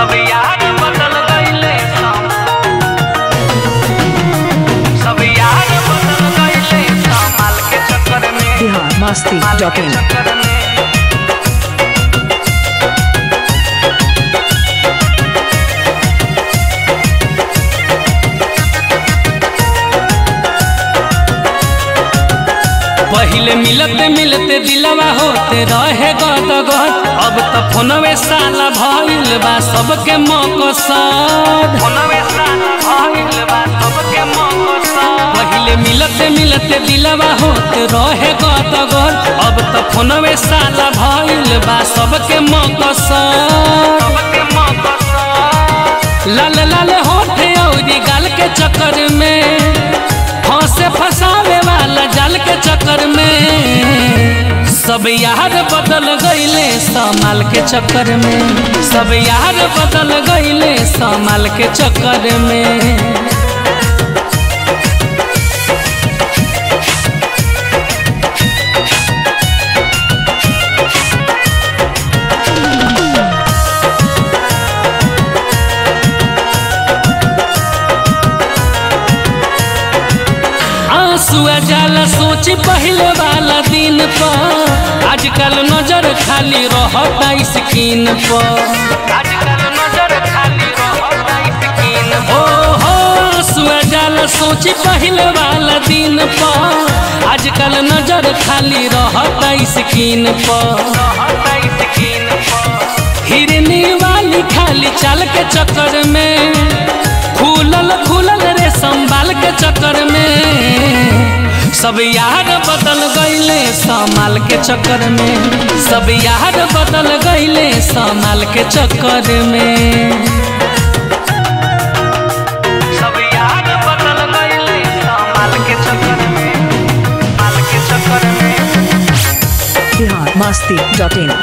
सब यार बदल गईले सब सब यार बदल गईले कमाल के चक्कर में बिहार मस्ती माल डॉट के इन चक्कर में पहिले मिलते मिलते दिलवा होते रहे गद गद अब त फोनवे साला भइल बा सबके मकसद फोनवे साला भइल बा सबके मकसद पहिले मिलते मिलते दिलवा होते रहे गद गद अब त फोनवे साला भइल बा सबके मकसद सबके मकसद लाल लाल होठे औरी गाल के चक्कर में फंसे फसावे वाला जाल के चक्कर में सब यार बदल गईले समाल के चक्कर में सब यार बदल गईले समाल के चक्कर में आंसुआ जाला सोची पहले वाला दिन पर आजकल नजर खाली रहता स्किन पर आजकल नजर खाली रहता स्किन ओ हो आंसुआ जाला सोची पहले वाला दिन पर आजकल नजर खाली रहता स्किन पर रहता स्किन पर हिरनी वाली खाली चाल के चक्कर में खुलल खुलल रे संभाल के चक्कर में सब यार बदल गईले संभाल के चक्कर में सब यार बदल गईले संभाल के चक्कर में सब यार बदल गईले संभाल के चक्कर में संभाल के चक्कर में बिहार मस्ती डॉट इन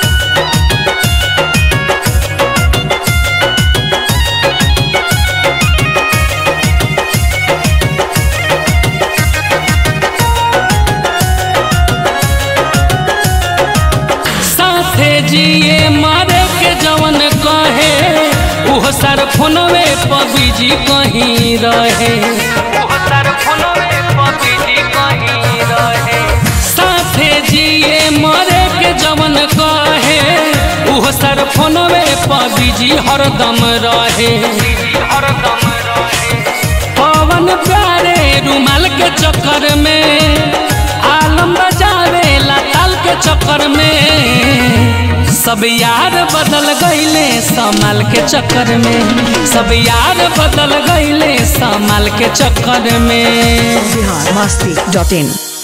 साथे जिए मारे के जवन कहे उह सर फोनवे पर बिजी कहीं रहे उह सर फोनवे पर बिजी कहीं रहे साथे जिए मारे के जवन कहे उह सर फोनवे पर बिजी हरदम रहे हरदम रहे पवन प्यारे रुमाल के चक्कर में आलम बजावे ताल के चक्कर में सब यार बदल गईले समाल के चक्कर में सब यार बदल गईले समाल के चक्कर में बिहार मस्ती डॉट इन